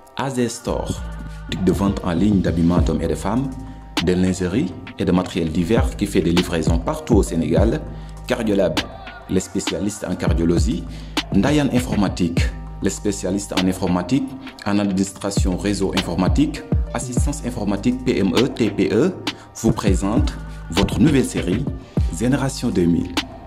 AZ Store, boutique de vente en ligne d'habillement d'hommes et de femmes, de lingerie et de matériel divers qui fait des livraisons partout au Sénégal, Cardiolab, les spécialistes en cardiologie, Ndayan Informatique, les spécialistes en informatique, en administration réseau informatique, assistance informatique PME, TPE, vous présente votre nouvelle série Génération 2000.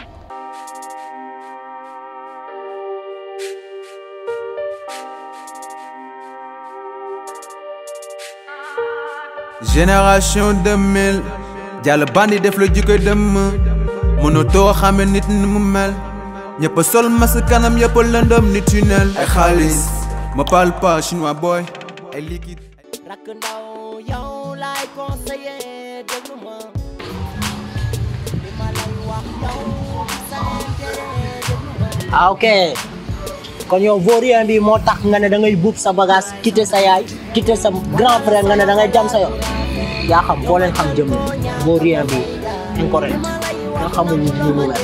génération 2000 jàll bandi def la jikko dëmm mënatoo xame nit ni mu mel ñëpp sol mas kanam yëpp lëndëm ni tunnel ay xaalis ma parle pas chinois boy ay liquide rakk ndaw yow laay conseiller déglu ma li ma lay wax yow sa intérêt déglu ma ah ok kon yow vaurien bi moo tax nga ne da ngay buub sa bagage quitter sa yaay quitter sa grand frère nga ne da ngay jam sa yoon yaa xam foo leen xam jëm la vaurien bi incorrect nga xamul ni mu mel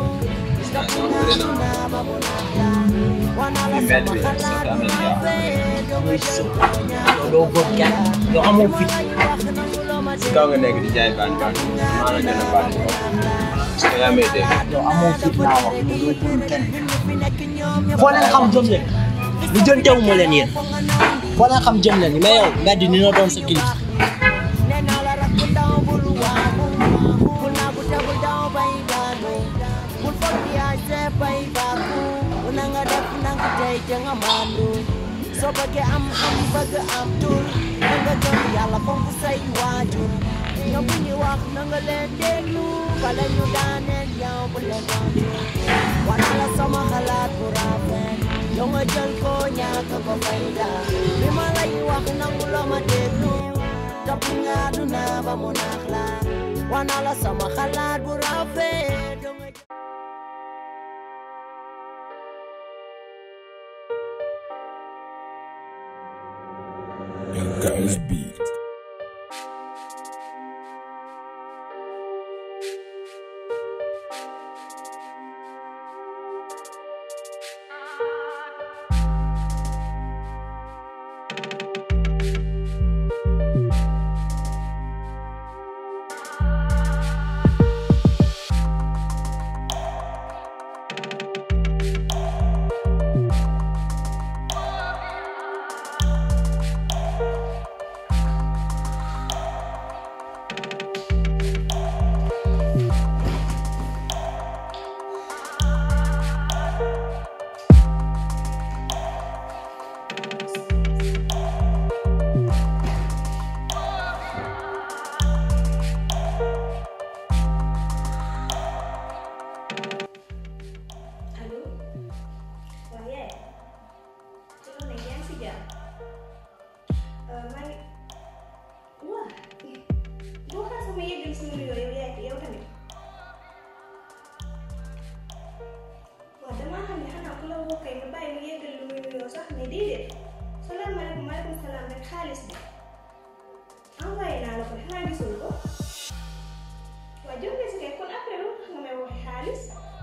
muy so yow doo góor kenn yow amoo fit si kaw nga nekk di jaay baan baan maa la gën a baan ko parce que yaa may dégg yow amoo fit laa wax yow doo góor kenn foo leen xam jëm leen lu jëntewu ma leen yéen foo leen xam jëm leen mais yow mbedd ni na doon sa kilifa nee naa la rakk ndaw bul waamu bul naagu te bul daw bay daanu bul foog yaay see bay baaku bu na nga def nanga tey te nga maandu soo bëggee am am bëgg am tur na nga gëm yàlla fonk say waajur ñoom bu ñu wax na nga leen déglu bala ñu daaneel yow bu leen tontu wana la sama xalaat bu rafet yow nga jël ko ñàkk ko fayda bi ma lay wax nangu loo ma déglu topp nga àdduna ba mu naax la wana la sama xalaat bu rafet yow nga jël Guys Beat. allo waaw yaay ci loolu nag yaa ngi si jàmm maa ngi waa boo xaar sama yeggal si nuyu yow yaay yow tamit waaw damaa xam ne xanaa ku la woo kay nga bàyyi mu yeggal lu muy nuyoo sax mais déedéet salaamaaleykum maaleykum salaam rek xaalis bi envoyé naa la ko xanaa gisul ko waaw jot nga si kay kon après lu tax nga may waxee xaalis.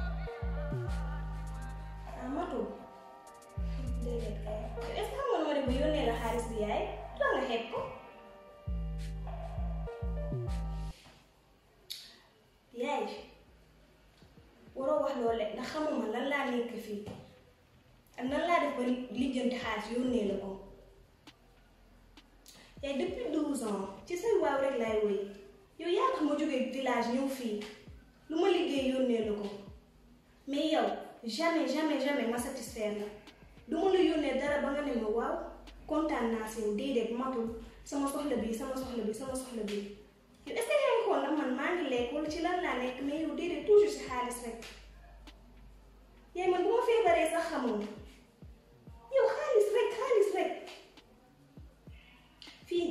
ah matul déedéet kay est-ce que xam nga nu ma def bu yónnee la xaalis bi yaay la nga xeeb ko yaay waroo wax loolu rek ndax xamuma lan laa nekk fii ak nan laa def ba lijjanti xaalis yónnee la ko yaay depuis douze ans ci say waaw rek laay woy yow yaa tax ma jógee village ñëw fii lu ma liggéey yónnee la ko mais yow jamais jamais jamais ma satisfaire la du ma la yónnee dara ba nga ne ma waaw kontaan naa si yow déedéet matul sama soxla bi sama soxla bi sama soxla bi yow est-ce que yaa ngi xool nag man maa ngi lekk wala ci lan laa nekk mais yow déedéet toujours si xaalis rek yaay man bu ma feebaree sax xamoon yow xaalis rek xaalis rek fii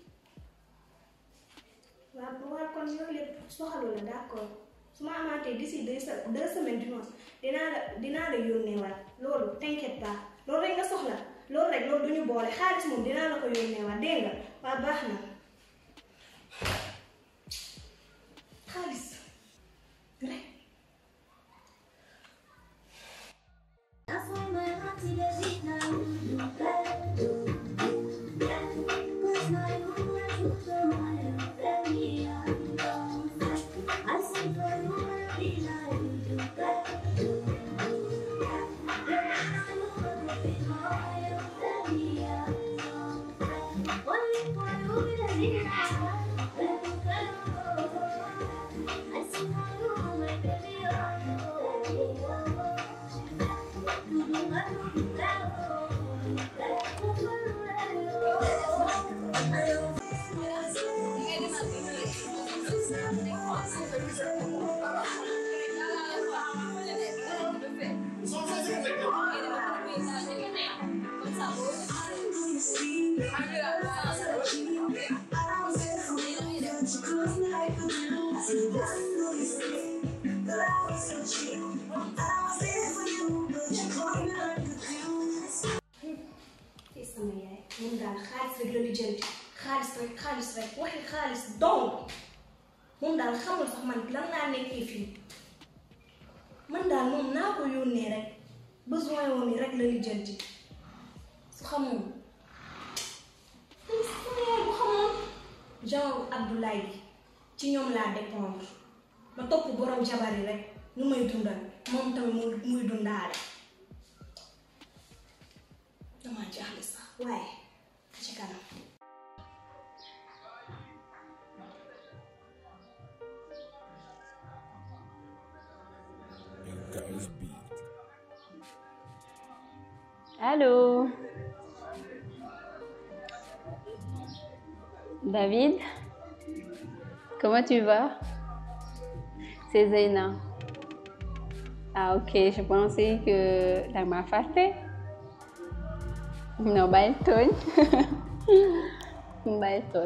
waaw waaw kon yooyu lépp soxalu la d'accord su ma amaatee d'ici deux se- deux semaines du moins dinaa la dinaa la yónnee waat loolu t'inquiète pas loolu rek nga soxla loolu rek loolu duñu boole xaalis moom dinaa la ko yónnee waat dégg nga waa baax na xaalis rek That's why my heart is a beat now. fii sama yaay moom daal xaalis rek la lijjanti xaalis rek xaalis rek waxi xaalis dong moom daal xamul sax man lan laa nekkee fii man daal moom naa ko yónnee rek besoin woon yi rek la lijjanti su xamoon tamit sama yaay bu xamoon genre Abdoulaye bi ci ñoom laa dépendre ma topp borom jabar yi rek ñu may dundal moom tamit muy muy dundaale damaa jaaxle sax waaye ci kanam Allô David Comment tu vas C'est Zaina. Ah ok, je pensais que tu m'as fâté. Non, bàyyil tooñ bàyyil tooñ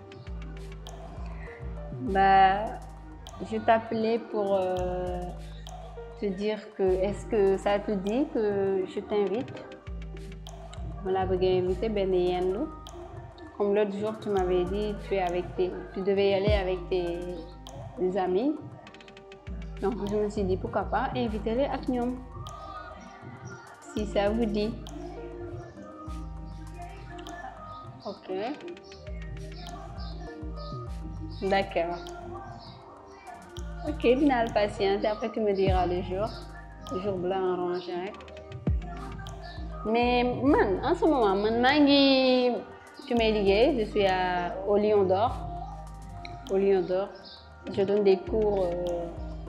Bah, je t'appelais pour euh, te dire que est-ce que ça te dit que je t'invite ma laa bëgg a inviter benn yendu comme l'autre jour tu m'avais dit tu es avec tes tu devais y aller avec tes, tes amis donc je me suis dit pourquoi pas inviter les ak ñoom si ça vous dit ok d'accord ok dinaa la patienter après tu me diras le jour le jour bu la arrangé rek mais man en ce moment man maa ngi fi may liggéey je suis à au Lion d'Or au Lion d'Or je donne des cours euh...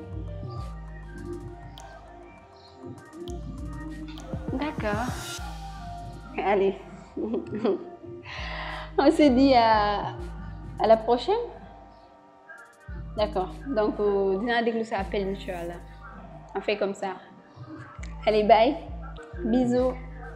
d'accord allez on se dit à à la prochaine d'accord donc dinaa déglu sa appel inchallah on fait comme ça allez bye bisous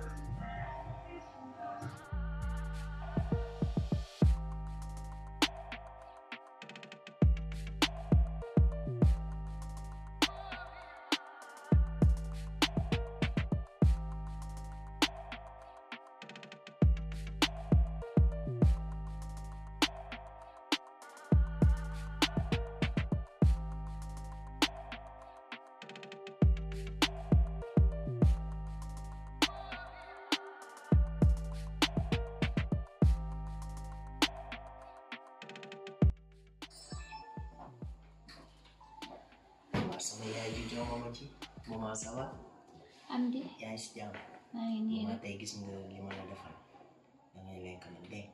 waaw sama yaay ji jongo ma ci maman ça va am di yaa ngi si jàmm maa ngi nii maman rek tey gis nga li ma la defal da ngay lekk nag dégg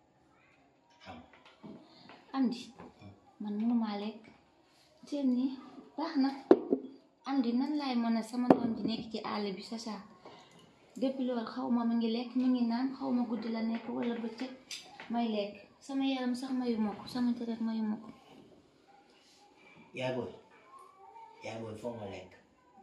xam am di man mënumaa lekk teel nii baax na am di nan laay mën a sama doom ji nekk ci àll bi sa saa depuis loolu xaw ma mu ngi lekk mu ngi naan xaw ma guddi la nekk wala bëccëg may lekk sama yaram sax mayu ma ko sama deret mayu ma ko yaay booy yaay booy foog nga lekk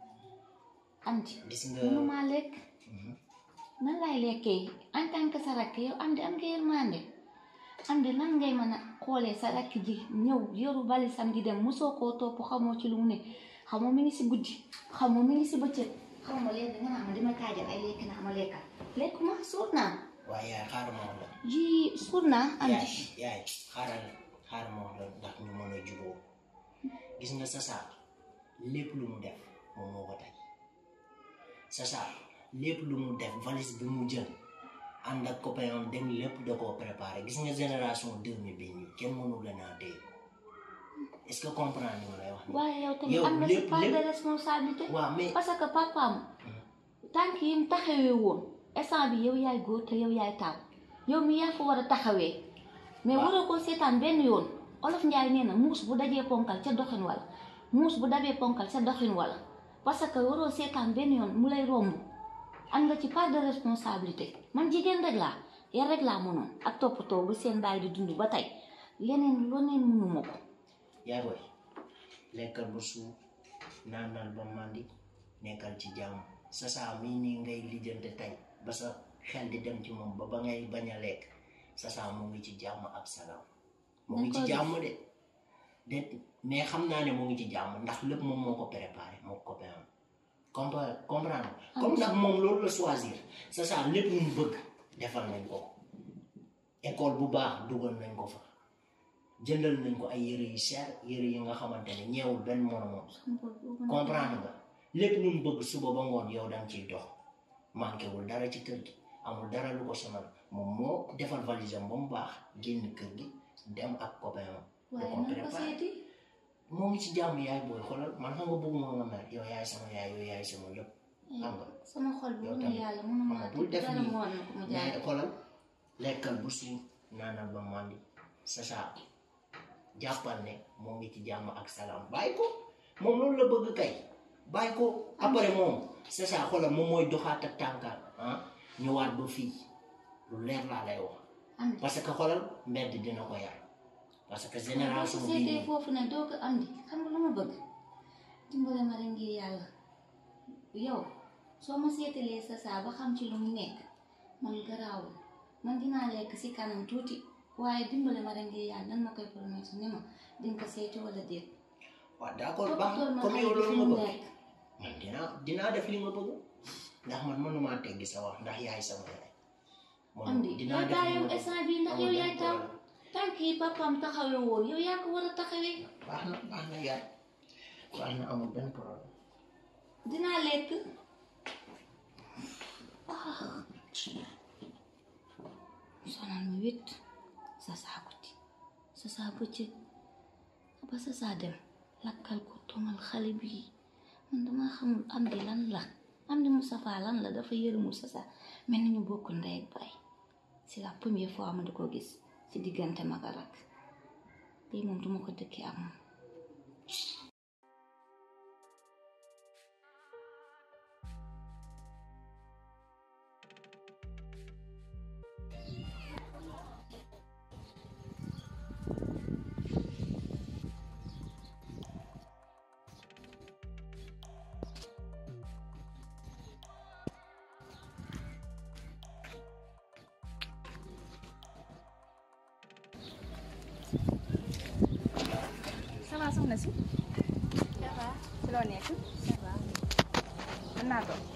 am di gis nga mënumaa lekk nan laay lekkee en tant que sa rakk yow am di am nga yërmande am di nan ngay mën a xoolee sa rakk ji ñëw yoru balisam di dem mosoo koo topp xamoo ci lu mu ne xamoo mi ngi si guddi xamoo mi ngi si bëccëg xaw ma léegi nga naa ma dima taajal ay lekk naa ma lekkal lekkuma suur naa waaye yaay xaaral ma wax la ji suur naa am yaay di yaay xaaral xaaral ma wax la ndax ñu mën a juboo gis nga sa saar lépp lu mu def moom moo ko tey sa saar lépp lu mu def valise bi mu jël ànd ak copain am dem lépp da koo préparé gis nga génération 2000 bii nii kenn mënu la naa téye est-ce que comprendre ni ma lay wax nii waaye yow tamit yow am nga si lépp- part de lépp- responsabilité waaw mais parce que papaam tànk yi mu taxawee woon instant bi yow yaay góor te yow yaay taaw yow mi yaa ko war a taxawee mais waroo koo seetaan benn yoon olof njaay nee na muus bu dajee ponkal ca doxin wala muus bu dabee ponkal ca doxin wala parce que waroo seetaan benn yoon mu lay romb am nga ci part de responsabilité man jigéen rek laa yar rek laa mënoon ak toppatoo bu seen baay di dund ba tey leneen loneen mënuma ko yaay booy lekkal ba suur naanal ba màndi nekkal ci jàmm sa saa mii nii ngay lijjante tey ba sa xel di dem ci moom ba ba ngay bañ a lekk sa saa mu ngi ci jàmm ak salaam mu ngi ci jàmm de de mais xam naa ne mu ngi ci jàmm ndax lépp moom moo ko préparé moo ko copain am comprendre comprendre comme nag moom loolu la choisir sa saa lépp lu mu bëgg defal nañ ko école bu baax dugal nañ ko fa jëndal nañ ko ay yëre yu cher yëre yi nga xamante ne ñeewul benn moromam comprendre nga lépp lu mu bëgg suba ba ngoon yow danga ciy dox manqué wul dara ci kër gi amul dara lu ko sonal moom moo defal valise am ba mu baax génn kër gi dem ak copain am waaye ko nan ko préparé seeti moo ngi ci jàmm yaay booy xoolal man xam nga bëgg moo nga mer yow yaay sama yaay yow yaay sama lépp xam nga sama xol bi yow mu tamit yàlla mënu xam maa nga bul def dara nii mu war na ko mu jaay mais xoolal lekkal bu suur naanal ba màndi sa saa jàppal ne moo ngi ci jàmm ak salaam bàyyi ko moom loolu la bëgg kay bàyyi ko après moom sa saa xoolal moom mooy doxaat ak tànkaat ah ñëwaat ba fii lu leer laa lay wax am parce que xoolal mbedd dina ko yar parce que boo génération ko bii seetee nii foofu ne doo ko am di xam nga lu ma bëgg dimbale ma rek ngir yàlla yow soo ma seetalee sa saa ba xam ci lu mu nekk man garaawul man dinaa lekk si kanam tuuti waaye dimbale ma rek ngir yàlla nan ma koy promettre ni ma dinga ko seeti wala déet waaw d'accord baax toppatool ma comme xale yow bi fi loolu mu nga bëgg nekk man dinaa dinaa def li nga bëgg ndax man mënumaa teggi sa wax ndax yaay sama yaay man am di dinaa yow def daa li yow nga bëgg. instant bii ndax yow Amul yaay benn taw problème. tànk yi papaam taxawee woon yow yaa ko war a taxawee baax na baax na yaay baax na amul benn problème dinaa lekk ah sonal ma wét sa saa guddi sa saa bëccëg ba sa saa dem lakkal ko tomal xale bi man dama xamul am di lan la am di Moustapha lan la dafa yërëmul sa saa mel ni ñu bokk ndey ak baay c'est la première fois ma di ko gis ci diggante mag ak rak lii moom duma ko dëkkee ak moom ça va soxna si. ça va. ci loo nekk. ça va. mën naa toog.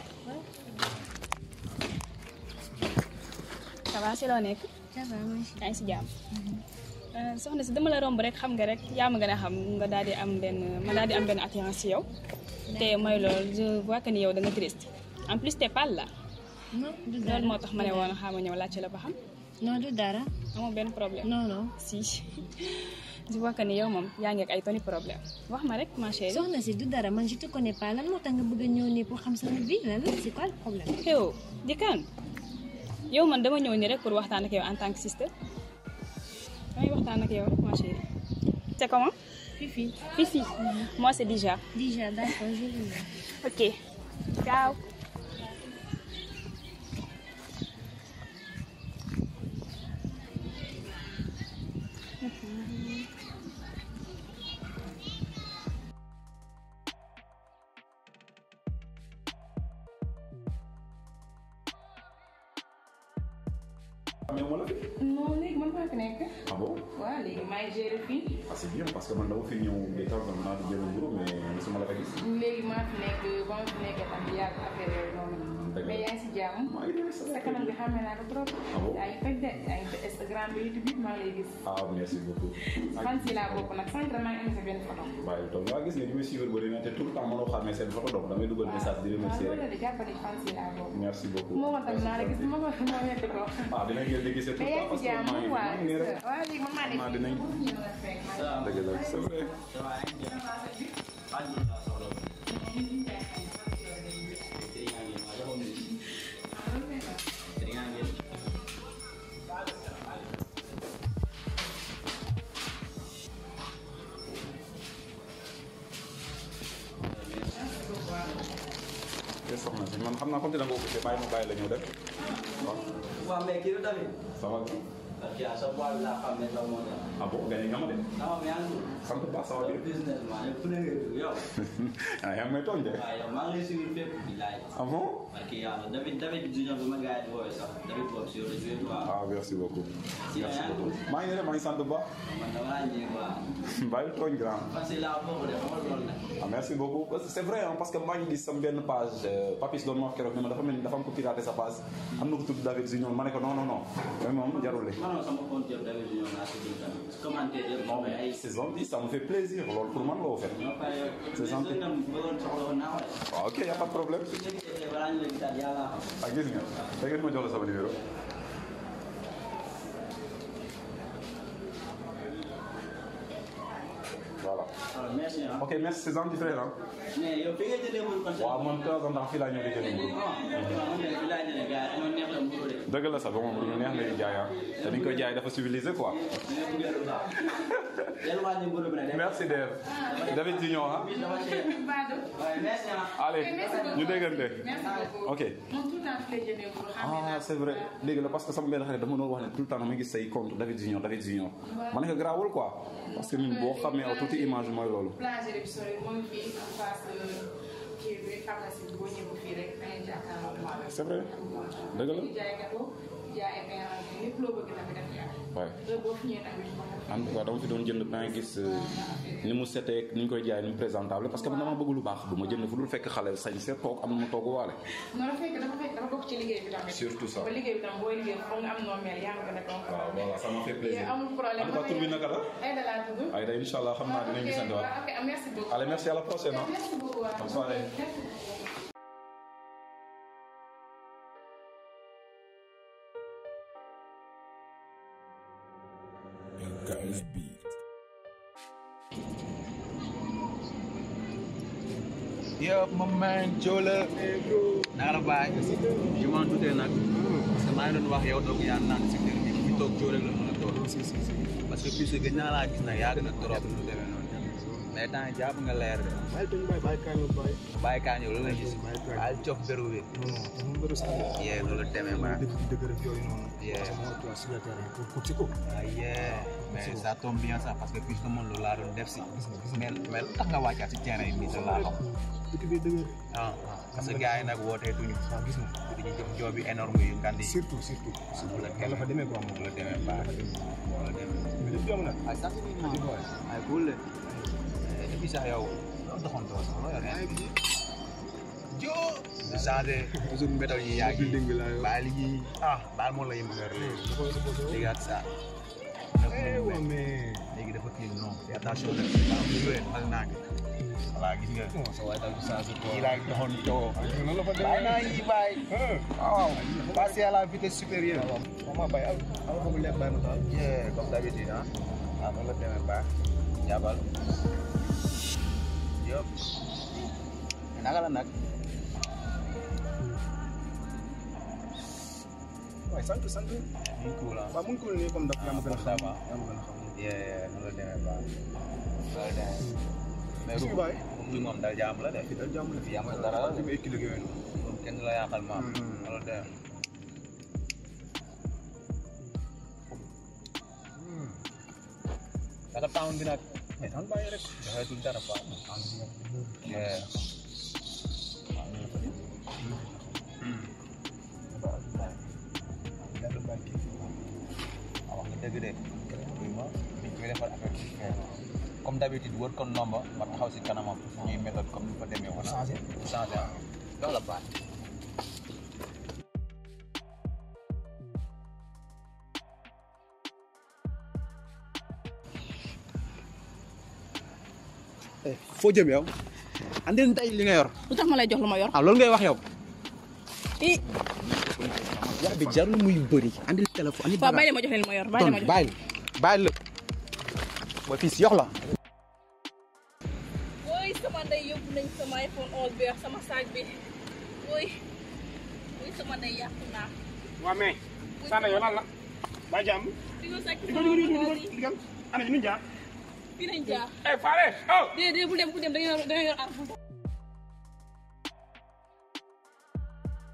ça va si loo nekk. ça va maa ngi yaa ngi si jàmm. Euh, soxna si dama la romb rek xam nga rek yaa ma gën a xam nga daal di am benn ma daal di am benn attirance ci yow. te mooy loolu je vois que ni yow da nga triste. en plus t'es pâle là. non du dara loolu moo tax ma ne woon xaaral ma ñëw laajte la ba xam. non du dara amoo benn problème. non non si je vois que ni yow moom yaa ngi ak ay toni problème wax ma rek ma chérie. soxna si du dara man je te connais pas lan moo tax nga bëgg a ñëw nii pour xam sama vie lan la c'est quoi le problème yow di kan yow man dama ñëw nii rek pour waxtaan ak yow en tant que sister damay waxtaan ak yow rek ma chérie. c'est comment. Fifi Fifi. moi c'est Dija. déjà d'accord je vais ok ciao. mais moo la fi. non léegi man maa fi nekk. ah bon waaw léegi maa ngi gérer fii. ah c'est bien parce que man dama fi ñëw de temps en temps di jël mburu mais mosuma la ko gis. léegi maa fi nekk ba ma fi nekkee tam yàgg affaire yooyu noonu. dëgg la mais yaa ngi si jàmm. maa ngi dégg sa kanam bi xamee naa ko trop. Ah bon yaa ngi fekk de yaa ngi def Instagram bi YouTube bi maa ngi lay gis. ah merci beaucoup. fan si laa bokk nag sànq maa ngi indi sa benn photo. waaye toog waa gis nga ni ma suivre bëri na te tout le temps mënoo xamee seen photo donc damay dugal message di waaw remercier loolu la rek. de jàppale fan si laa bokk. merci beaucoup. moo ko tam naa la gis ma ko ma wetti ko. ah dinañ leen di gisee tout mais le yaa temps ngi parce si que maa ngi jàmm maa waaw ngi nii rek. waaw léegi man maa nekk maa dinañ. dëgg la c'est vrai. naa comme te da nga ko occupé bàyyi ma bàyyi la ñëw dem waaw waaw mais kii la tamit. ça va bien parce que sa boîte bi laa xam ne sax moo tax. ah bon gagné nga ma de sama yaa ngi sant baax ça va bien business man yow fu ne ngay dugg yow. ah yaa ngi may tooñ de waaw yow maa ngi lay suivre fépp bilaay. ah bon parce que yàlla David David Junior bi ma gars yi di woowee sax David Bob si yow la joué quoi. ah merci beaucoup si merci yaa ngi beaucoup maa ngi ne de maa ngi sant bu baax man dama laa ñëw quoi. bàyyi tooñ grand parce que laa bokk de xamal loolu nag. ah merci beaucoup Parce que c'est vrai hein, parce que maa ngi gis sama benn page euh, Papis doon ma wax keroog ne ma dafa mel ni dafa am ko piraté sa page am na ko tudd David Junior ma ne ko non non non mais moom jarul li man sama compte yow David Junior laa si dugg tamit. commentaire yëpp non mais ay. mais c'est gentil ça me fait plaisir loolu pour man la woo fet ñoo pare yow. C'est gentil. mais soo bëggoon soxla woon naa wala. waaw ok y a pas de problème su nekkee balaa ñu la gisaat yàlla xam. ah gis nga da ngeen ma jox la sama numéro voilà alors merci ah. ok merci c'est gentil frère hein. mais yow fi nga jëlee mburu kon. waaw man de temps en temps fii laa ñëw di jënd mburu fi laa jëlee gars yi dama neex la mburu de. dëgg la sax ba moom lu neex la di jaay ah te ni ñu koy jaay dafa civilisé quoi Del wàññi mburu bi nag. merci Dave David Junior ah dafa cher. waaye merci ah. allez ñu déggante ok moom tout le temps fi lay jëndee mburu xam ah c'est vrai léegi la parce que sama benn xarit dama doon wax ne tout le temps dama gis say compte David Junior David Junior ma ne ko garaawul quoi parce que ñun boo xamee aw tuuti image mooy loolu boulangerie bi sori moo ngi fii en face kii bi pharmacie bi boo ñëwee fii rek da ngay jàkkaarloo c'est vrai dëgg la di jaay gâteau di jaay ay pain lépp loo bëgg tamit def yaa waaye heure boo fi ñëwee tamit ko en tout cas dama fi doon jënd pain gis euh, ni mu setee ni ñu koy jaay ni mu présentable parce que man dama bëgg lu baax du ma jënd fu dul fekk xale sañ seet toog am na mu togg waale non dafa fekk dafa fekk dafa bokk ci liggéey bi tamit Surtout ça. ba liggéey bi tam booy liggéey foog nga am noo mel yaa ngi gën a donc waaw voilà ça m'a fait plaisir amul problème en tout cas tur bi naka la ay da laa tudd Aïda incha allah xam naa dinañ gisante waat ok merci beaucoup allez merci à la prochaine hein. merci beaucoup waaw. Bonne soirée. Merci beaucoup. Guys beat. Yo, my man Jola. Naka la baay. Je m'en doutais nag. Parce que maa ngi doon wax yow donc yaa naan si kër gi fi toog joo rek la mën a toog. Parce que puisque gëj naa laa gis nag yaa gën a trop lu demee noonu. Mais temps yii jàpp nga leer de. bàyyi tooñ bàyyi bàyyi kañu bàyyi. Bàyyi kaa ñëw loolu la gis. Bàyyi cof beru bi. non non bëri sax de. Yee loolu demee ba. dëgg dëgg rek yooyu noonu. Yeah. parce que moo tudd sur le terrain pour pour ci ko. Ah yeah. mais ça tombe bien ça parce que puisque man loolu laa doon def si. mais mais lu tax nga wàccaat si terrain yi nii sa laa xam. dëkk bi dëgg. ah ah parce que gars yi nag wootee tuñu. waaw gis nga. dañuy jëm joob bi énorme yu ngandi. surtout surtout. la la fa demee quoi moom. la demee baax la demee. mais lépp yomb na. ay sant bi ñu ay cool la. et puis sax yow loo doxantoo sax loo yor yaa ngi jo di changé toujours méthode yi yaa ngi baal yi ah baal moom la yëngu weer léegi ak ça waaw mais. léegi dafa kii non fais attention rek waaw bu ñëwee mal naa ngi voilà gis nga sa waay daal di changé quoi kii laa ngi doxantoo noonu la fa demee. bàyyi naa ngi ci bàyyi waaw passer à la vitesse supérieure waaw maa bàyyi al al foofu lekk bàyyi ma taal. yeah comme d'habitude ah waaw noonu la demee baax jàppal yëpp naka la nag waaye sant sant. mu ngi cool ah waaw mu ngi cool nii comme daf yaa ma gën a xam. va. yaa ma gën a xam. yeah noonu la demee baax noonu la demee mais Est-ce que bàyyi. bi moom dal jàmm la de fii daal jàmm la. fii amul dara la de fi mu équilibré yooyu noonu. moom kenn du la yàqal maam noonu la demee naka town bi nag mais tan bàyyi rek dafay tudd dara quoi yeah ah wax nga dëgg de oui ma dañ koy defar affaire bi comme d'habitude wër ko nomba ma taxaw si kanamam ñuy méthode comme ni fa demee woon changé changé ah loolu la baax foo jëm yow andil tey li nga yor lu tax ma lay jox lu ma yor. ah loolu ngay wax yow i wax bi jarul muy bëri andil téléphone andil waaw bàyyi ma jox leen ma yor bàyyi ma jox bàyyi bàyyi la booy fii si yox la woy sama ndey yóbbu nañ sama iPhone 11 bi ak sama saag bi woy woy sama ndey yàqu naa waaw mais. Sanda yow lan la. bàyyi jàmm. di nga sàcc di ko sama di ko di ko iPhone di yi ko di ko ana ñu jaar. fii nañ jaar eh Fale oh. déedéet bu dem bu dem da nga yor da nga yor arme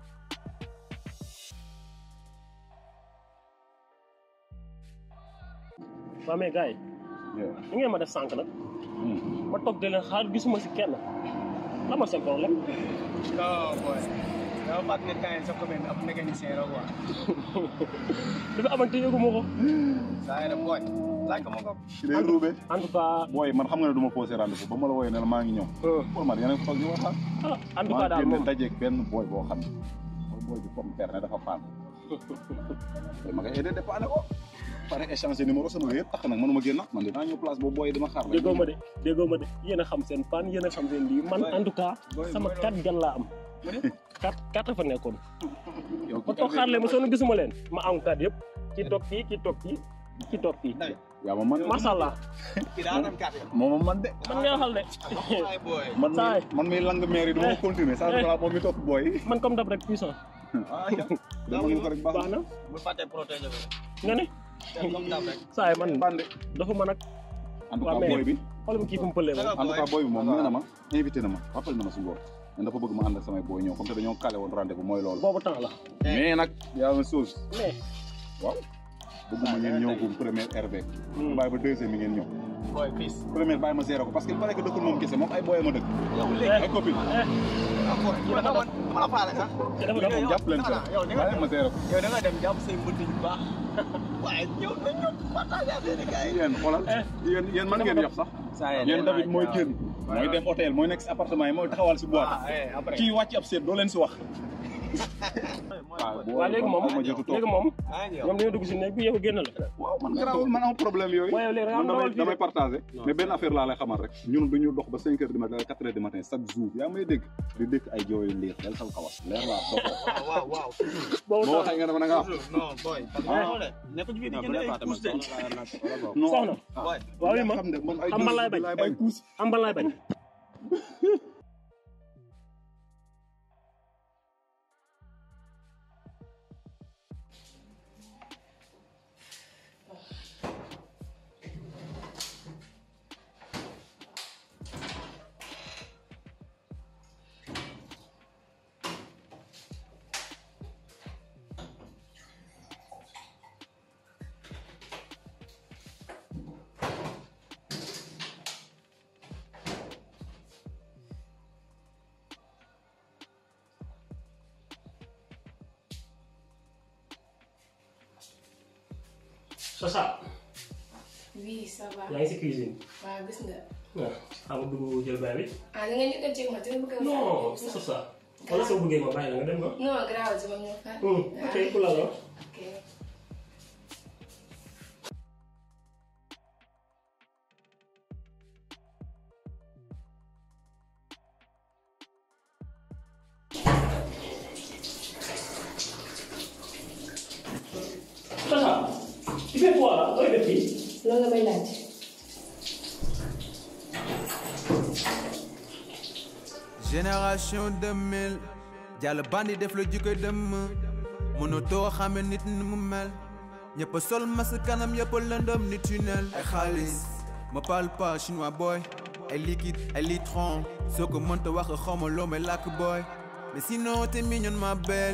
waaw mais gars yi ni ngeen ma def sànq nag ma toog di leen xaar gisuma si kenn la ma seen problème non boy dama fàtt ne temps sa commune ab mécanicien la quoi dafa amante yëgu ma ko saa yi boy laaj ko ma ko day ruube en tout cas booy man xam nga ne du ma posé rendez-vous ba ma la wooyee ne la maa ngi ñëw pour man yéen a toog ñu waxtaan en tout cas daal maa moom génne dajeeg benn booy boo xam ne mooy booy bi comme père ne dafa paan te ma koy aidé dépanné ko pare échanger numéro sama yëpp tax nag mënuma génn man dinaa ñëw place boobu booy dama xaar déggoo ma de déggoo ma de yéen a xam seen pan yéen a xam seen lii man en tout cas sama quatre gan laa am quatre quatre fa nekkoon ma toog xaar leen ma sonn gisuma leen ma am quatre yëpp ki toog fii ki toog fii ki toog fii yaa ma man macha allah moom man de man nga waxal de man mi saay man mi lang maire yi du ma ko continuer saa su moom mi topp booy man comme dab rek puissant dama ñu ko rek baax baax na bu fàttee protéger ko nga ne comme dab rek saay man dafa man ak en tout cas booy bi xoolal ma kii fu mu pëlee en tout cas booy bi moom nee na ma invité na ma rappel na ma si ngoor mais dafa bëgg ma ànd ak samay booy ñëw comme te dañoo calé woon rendez-vous mooy loolu boobu temps la mais nag y a une chose mais waaw bëgguma ngeen ñëw gum première RV bàyyi ba deuxième mi ngeen ñëw boy fils première bàyyi ma zéro ko parce que il paraît que dëkkul moom kese moom ay booy ma dëkk ay copine boy dama ma la faale sax moom jàpp leen sa yow da nga bàyyi ma zéro ko yow da nga dem jàpp say mbëtt yu baax waaye ñëw na ñëw partage affaire yi gars yi yéen xoolal yéen yéen mën ngeen yox sax yéen David mooy génn mooy dem hôtel mooy nekk si appartement yi mooy taxawal si boîte kii wàcc ab seet doo leen si wax waaw waaw léegi moom ma jotu toog léegi moom ñoom dañoo dugg si néeg bi yow génn la waaw man garaawul man am problème yooyu waaye léegi man damay dawal fii damay de. partagé mais benn affaire laa lay xamal rek ñun du ñu dox ba cinq heures du matin quatre heures du matin chaque jour yaa may dégg di dëkk ay jooyu liir del saw kawas leer laa dox waaw waaw boo waxee nga ne ma da nga am non boy Ah. nekk ci fii di jënd ay couche de non soxna boy waaw oui ma xam ne man ay am ban laay bañ ay kuus am ban laay bañ Sacha oui ça va. yaa ngi si cuisine waaw gis nga. waaw xam nga dugg jël bain bi ah da nga ñu ko jéem a dina bëgg a. non c'est ça wala soo bëggee ma bàyyi la nga dem ma non grave si ma ñëw fa. Hmm, ok pour la la ok. Sacha tu fais quoi là looy def fii loolu nga may laaj. génération 2000 jàll bandi def la jikkoy dëmm mënatoo xame nit ni mu mel ñëpp a sol mas kanam yëpp a lëndëm ni tunnel ay xaalis ma parle pas chinois boy ay liquide ay litron soo ko mënta wax xawma loo may làkk boy mais sinon t'es mignonne ma belle